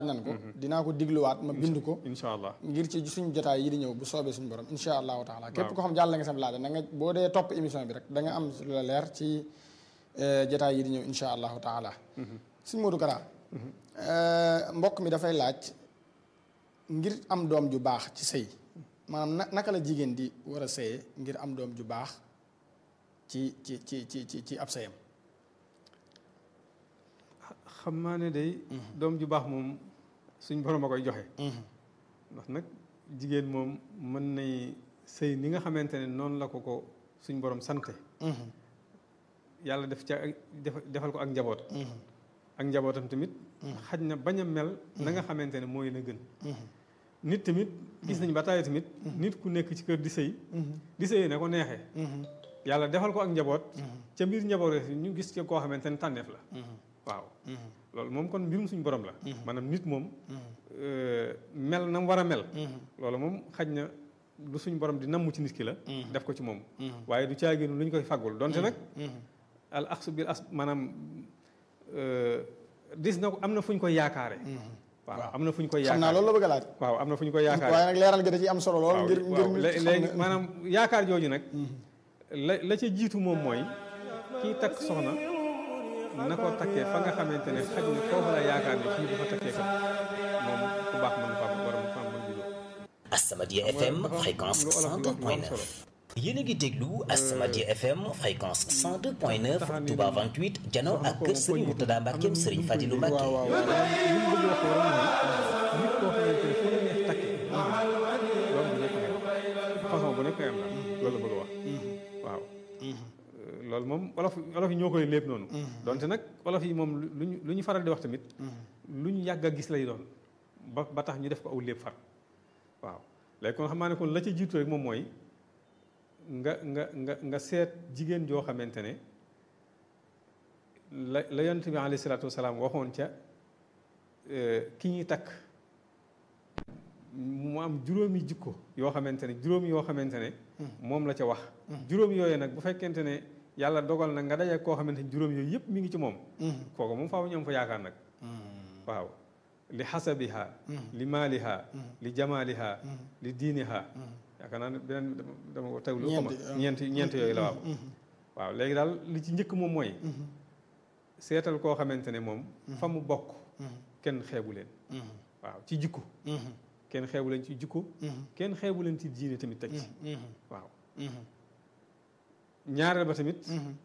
nan ko dinaa ko digluwaat ma bind ko incha allah ngir ci suñu jotaay yi di ñëw bu soobee suñu borom insha allahu taala képp ko xam jàll nga sam laaj na nga boo dee topp émission bi rek da nga am lu la leer ci jotaay yi di ñëw insha allahu taala suñ Modou Kara mbokk mi dafay laaj ngir am doom ju baax ci sëy maanaam na naka la jigéen di war a sëye ngir am doom ju baax ci ci ci ci ci ci ab sëyam xam naa ne day doom ju baax moom suñ borom a koy joxe ndax nag jigéen moom mën nay sëy ni nga xamante ne noonu la ko ko suñ borom sante yàlla def ca defal ko ak njaboot ak njabootam tamit xaj na bañ a mel na nga xamante ne mooy la gën nit tamit gis nañ ba tàyyi tamit nit ku nekk ci kër di sëy di sëy ne ko neexee yàlla defal ko ak njaboot ca mbir njaboot ñu gis ci koo xamante ne tànneef la waaw loolu moom kon mbirum suñu borom la maanaam nit moom mel na mu war a mel loolu moom xaj na lu suñu borom di namm ci nit ki la def ko ci moom waaye du caagéenu lu ñu koy faggul donte nag al axsu bil as maanaam dis na ko am na fu ñu koy yaakaare waaw am na fu ñu koy yaakaar xam naa loolu la bëgg a laaj waaw am na fu ñu koy yaakaar waaye nag leeral gi da ci am solo lool ngir ngir léegi maanaam yaakaar jooju nag la la ca jiitu moom mooy kii takk soxna na ko takkee fa nga xamante ne xaj na foofu la yaakaar ne fii bu fa takkee kat moom ku baax mën fa borom fa mën juddoo As-Samadiyya FM fréquence 102.9 yéen a ngi déglu As-Samadiyya FM fréquence 102.9 Touba 28 jano ak kër Serigne Mourtada Mbackeem Serigne Fadilou Mbacke. waaw waaw li mu bëgg wax rek mooy nit koo xamante ne fu la neex takkee loolu bu nekk am façon bu nekk am na loolu la bëgg a wax waaw. loolu moom olof olof yi ñoo koy lépp noonu. donte nag olof yi moom lu ñu lu ñu faral di wax tamit. lu ñu yàgg a gis lay doon ba ba tax ñu def ko aw lépp far waaw léegi kon xam naa ne kon la ca jiitu rek moom mooy. nga nga nga nga seet jigéen joo xamante ne la la yonent bi alayhi salaatu wasalaam waxoon ca ki ñuy takk mu am juróomi jikko yoo xamante ne juróomi yoo xamante ne moom la ca wax juróom yooyu nag bu fekkente ne yàlla dogal na nga daje koo xamante ne juróom yooyu yëpp mi ngi ci moom kooku moom faaw ñu am fa yaakaar nag waaw li xasabiha li maaliha li jamaaliha li diiniha yaakaar naa ne beneen dama ko teglu xama ñeent ñeent yooyu la waaw waaw léegi daal li ci njëkk moom mooy seetal koo xamante ne moom fa mu bokk kenn xeebu leen waaw ci jikko kenn xeebu leen ci jikko kenn xeebu leen ci diine tamit teg ci waaw ñaareel ba tamit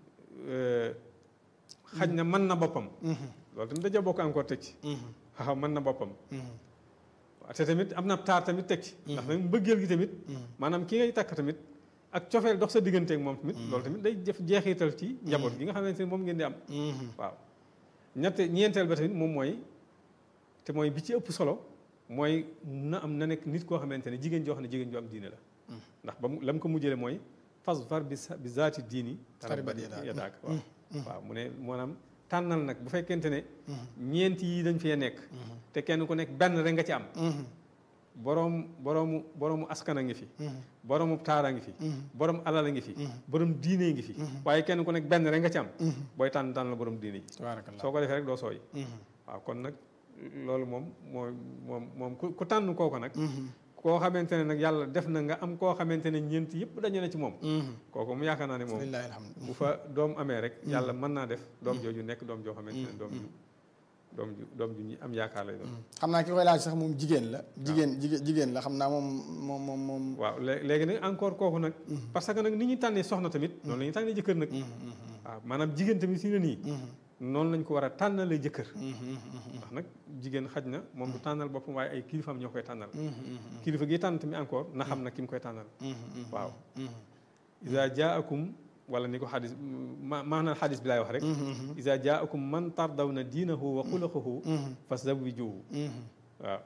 xaj na mën na boppam loolu tamit daja bokk encore teg ci waaw mën na boppam waaw te tamit am na taar tamit teg ci ndax nag mbëggeel gi tamit maanaam ki ngay takk tamit ak cofeel dox sa digganteeg moom tamit loolu tamit day def jeexital ci njaboot gi nga xamante ne moom ngeen di am waaw ñette ñeenteel ba tamit moom mooy te mooy bi ci ëpp solo mooy na am na nekk nit koo xamante ne jigéen joo xam ne jigéen joo am diine la ndax ba mu la mu ko mujjële mooy fas far bi bi zaati diini taribat yadaak waaw waaw mu ne maanaam tànnal nag bu fekkente ne ñeent yi dañ fee nekk te kenn ku nekk benn rek nga ci am boroom boroomu boroomu askan a ngi fi boroomu taara ngi fi borom alal a ngi fi borom diine ngi fi waaye kenn ku nekk benn rek nga ci am booy tànn tànn la borom diine ji soo ko defee rek doo sooy waaw kon nag loolu moom moo moom moom ku tànn kooku nag koo xamante ne nag yàlla def na nga am koo xamante ne ñeent yëpp dañu ne ci moom kooku mu yaakaar naa ne moom bu fa doom amee rek yàlla mën naa def doom jooju nekk doom joo xamante ne doom ju doom ju doom ju ñu am yaakaar lay doon xam naa ki koy laaj sax moom jigéen la jigéen jigéen la xam naa moom moom moom moom waaw léegi nag encore kooku nag parce que nag ni ñuy tànnee soxna tamit noonu la ñuy tànnee jëkkër nag waaw maanaam jigéen tamit si ne nii noonu lañ ko war a tànnalee jëkkër ndax nag jigéen xaj na moom du tànnal boppam waaye ay kilifaam ñoo koy tànnal kilifa gi tànn tamit encore na xam na ki mu koy tànnal waaw isa jaakum wala ni ko xadis ma maanaam xadis bi laay wax rek isa jaakum man tardaw na diinahu wa xuluqahu fazawwijuhu waaw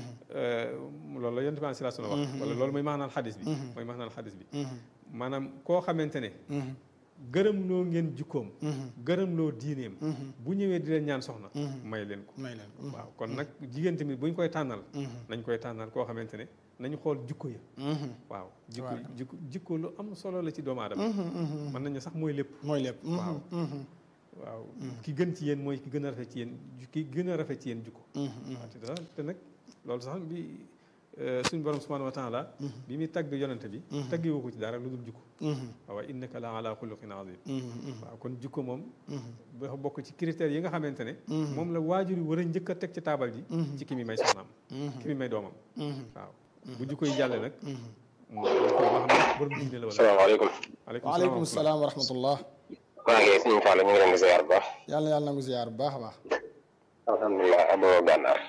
loolu la yonent bi sallallahu alayhi wasallam wax wala loolu mooy maanaam xadis bi mooy maanaam xadis bi maanaam koo xamante ne gërëm loo ngeen jikkoom gërëm loo diineem bu ñëwee di leen ñaan soxna may leen ko may leen ko waaw kon nag jigéen tamit bu ñu koy tànnal nañ koy tànnal koo xamante ne nañu xool jikko ya waaw jikko jikko jikko lu am solo la ci doomu aadama mën nañu sax mooy lépp mooy lépp waaw waaw ki gën ci yéen mooy ki gën a rafet ci yéen ki gën a rafet ci yéen jukko waaw te dara te nag loolu sax bi suñ borom subhanahu wa taala bi muy tagg yonente bi taggi woo ko ci dara lu dul jukko waaw innaka la ala xuluqin azim waaw kon jukko moom ba bokk ci critères yi nga xamante ne moom la waajur yi war a njëkk a teg ci taabal ji ci ki mi may soxnaam ki mi may doomam waaw bu jukko yi jàlle nag ba xam ne borom diine la wala salaamaaleykum waaleykum salaam wa rahmatullah maa ngi suñu Fall ñu ngi leen di ziar bu baax yàlla na yàlla nangu ziar bu baax a baax alhamdulilah abo gànnaar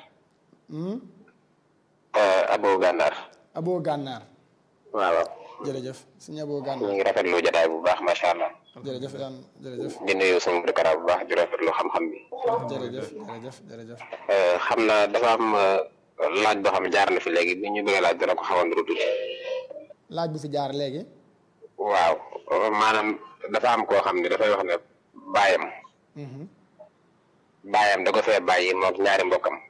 abo gànnaar abo gànnaar waaw jërëjëf suñu abo ñu gànnaar ngi rafetlu jotaay bu baax macha allah jërëjëf yaan jërëjëf di nuyu suñu dëkkara bu baax di rafetlu xam-xam bi jërëjëf jërëjëf jërëjëf xam naa dafa am laaj boo xam ne jaar na fi léegi bi ñu bëggee laaj dana ko xaw a nuru tuuti laaj bu fi jaar léegi waaw maanaam dafa am koo xam ne dafay wax ne baayam baayam da ko fee bàyyi moom ñaari mbokkam